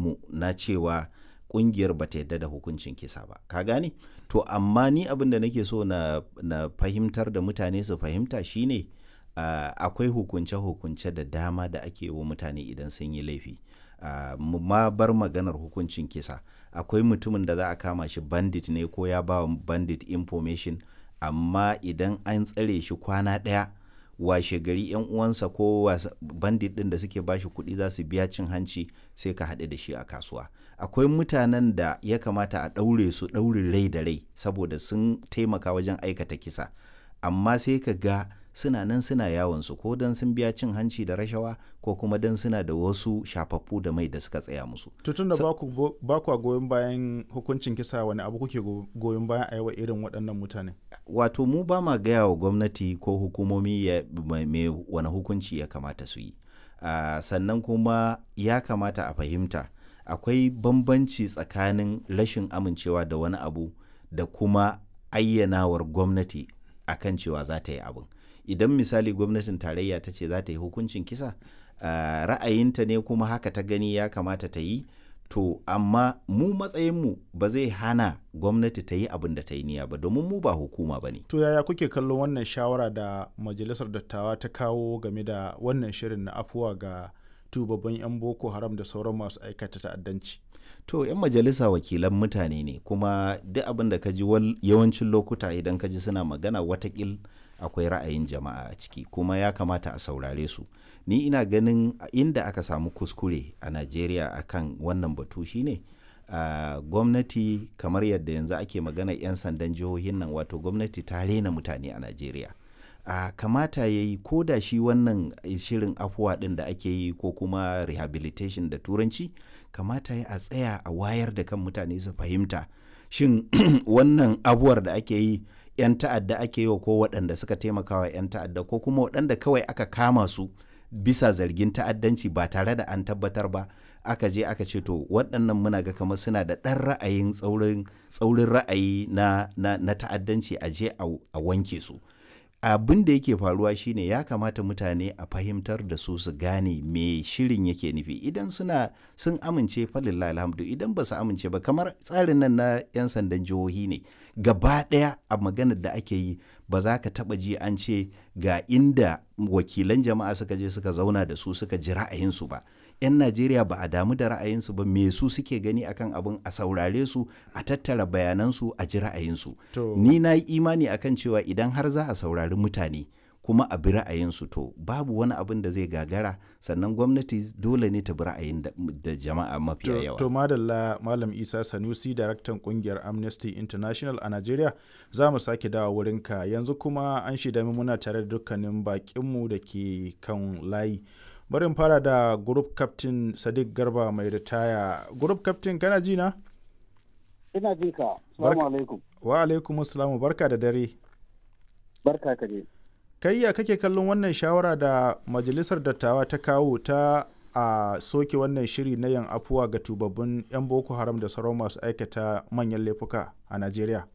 mu na cewa kungiyar ba ta yadda da hukuncin kisa ba ka gane to amma ni abin da nake so na, na fahimtar da mutane su fahimta shine uh, akwai hukunce-hukunce da dama da ake wa mutane idan sun yi laifi uh, ma bar maganar hukuncin kisa akwai mutumin da za a kama shi bandit ne ko ya ba bandit information amma idan an tsare shi kwana ɗaya washe gari yan uwansa ko bandit din da suke bashi kuɗi za su biya cin hanci sai ka haɗu da shi a kasuwa akwai mutanen da ya kamata a ɗaure su ɗaurin rai da rai saboda sun taimaka wajen aikata kisa amma sai ka ga suna nan suna yawon su ko dan sun biya cin hanci da rashawa ko kuma dan suna da wasu shafaffu da mai da suka tsaya musu tutun da ba ku goyon bayan hukuncin kisa wani abu kuke goyon bayan a yawa irin waɗannan mutane wato mu ba ma gaya wa gwamnati ko hukumomi mai wani hukunci ya kamata su yi uh, sannan kuma ya kamata a fahimta akwai bambanci tsakanin rashin amincewa da wani abu da kuma ayyanawar gwamnati akan cewa za ta yi abin idan misali gwamnatin tarayya ta ce za ta yi hukuncin kisa uh, ra'ayinta ne kuma haka ta gani ya kamata ta yi to amma mu matsayinmu ba zai hana gwamnati ta yi abin da ta yi niyya ba domin mu ba hukuma ba ne to yaya kuke kallon wannan shawara da majalisar dattawa ta kawo game da wannan shirin na afuwa ga tubabban 'yan boko haram da sauran masu aikata ta'addanci to 'yan majalisa wakilan mutane ne kuma duk abin da ka ji yawancin lokuta idan ka ji suna magana watakil akwai ra'ayin jama'a a ciki kuma ya kamata a saurare su ni ina ganin inda aka samu kuskure a najeriya akan wannan batu shine uh, gwamnati kamar yadda yanzu ake magana 'yan sandan jihohin nan wato gwamnati ta rena mutane a najeriya uh, kamata ya yi ko da shi wannan shirin afuwa ɗin da ake yi ko kuma rehabilitation da turanci kamata ya a tsaya a wayar da kan mutane su fahimta shin wannan abuwar da ake yi 'yan ta'adda ake yi wa ko waɗanda suka taimaka wa 'yan ta'adda ko kuma waɗanda kawai aka kama su bisa zargin ta'addanci ba tare da an tabbatar ba aka je aka ce to waɗannan muna ga kamar suna da ɗan ra'ayin tsaurin ra'ayi na, na, na ta'addanci a je a wanke su abin da yake faruwa shine ya kamata mutane a fahimtar da su su gane me shirin yake nufi idan suna sun amince falillah alhamdu idan ba su amince ba kamar tsarin nan na 'yan sandan jihohi ne gaba ɗaya a maganar da ake yi ba za ka taɓa ji an ce ga inda wakilan jama'a suka je suka zauna da su suka ji ra'ayinsu ba 'yan najeriya ba a damu da ra'ayinsu ba me su suke gani akan abin a saurare su a tattara bayanansu a ji ra'ayinsu ni na yi imani akan cewa idan har za a saurari mutane kuma a bi ra'ayinsu to babu wani abin da zai gagara sannan gwamnati dole ne ta bi ra'ayin da jama'a mafiya yawa to madalla malam isa sanusi daraktan kungiyar amnesty international a nigeria za mu sake dawa wurinka yanzu kuma an shida muna tare da dukkanin bakinmu da ke kan layi bari fara da group captain sadiq garba mai ritaya group captain kana ji na ina jin ka assalamu alaikum wa alaikum assalamu barka da dare barka ka je kai ya kake kallon wannan shawara da majalisar dattawa ta kawo ta a soke wannan shiri na yan afuwa ga tubabbin 'yan boko haram da sauran masu aikata manyan laifuka a najeriya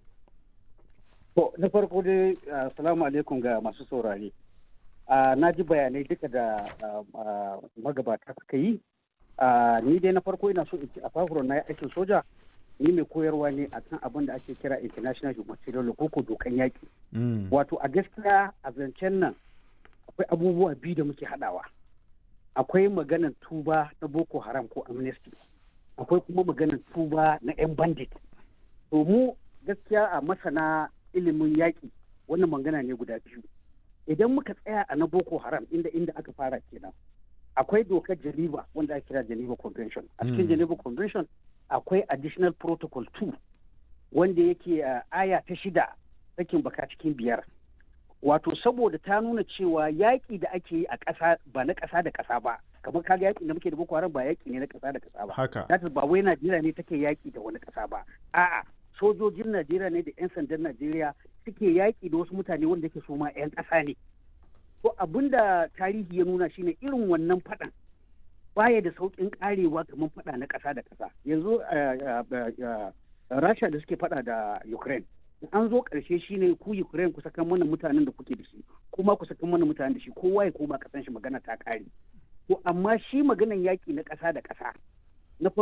to na farko dai assalamu alaikum ga masu saurare na ji bayanai duka da magabata suka yi ni dai na farko ina so in ci a fahimtar na aikin soja ni mai koyarwa ne a kan abin da ake kira international humanitarian law ko dokan yaƙi wato a gaskiya a zancen nan akwai abubuwa biyu da muke haɗawa akwai maganar tuba na boko haram ko amnesty akwai kuma maganar tuba na 'yan bandit to mu gaskiya a masana ilimin yaƙi wannan magana ne guda biyu idan muka tsaya a na boko haram inda inda aka fara kenan akwai dokar geneva wanda ake kira geneva convention a cikin geneva convention akwai additional protocol 2 wanda yake uh, aya ta shida sakin baka cikin biyar wato saboda ta nuna cewa yaƙi da ake yi a ƙasa ba na ƙasa da ƙasa ba kamar kaga yaƙi da muke da boko haram ba yaƙi ne na ƙasa da ƙasa ba haka ba wai najeriya ne take yaƙi da wani ƙasa ba a'a sojojin najeriya ne da 'yan sandan najeriya suke yaƙi da wasu mutane wanda ke so ma 'yan ƙasa ne to abin da tarihi ya nuna shine irin wannan faɗan baya da sauƙin ƙarewa kamar faɗa na ƙasa da ƙasa yanzu rasha da suke faɗa da ukraine an zo ƙarshe shine ku ukraine ku sakan mana mutanen da kuke da shi kuma ku sakan mana mutanen da shi kowa ya koma ƙasan shi magana ta ƙare to amma shi maganan yaƙi na ƙasa da ƙasa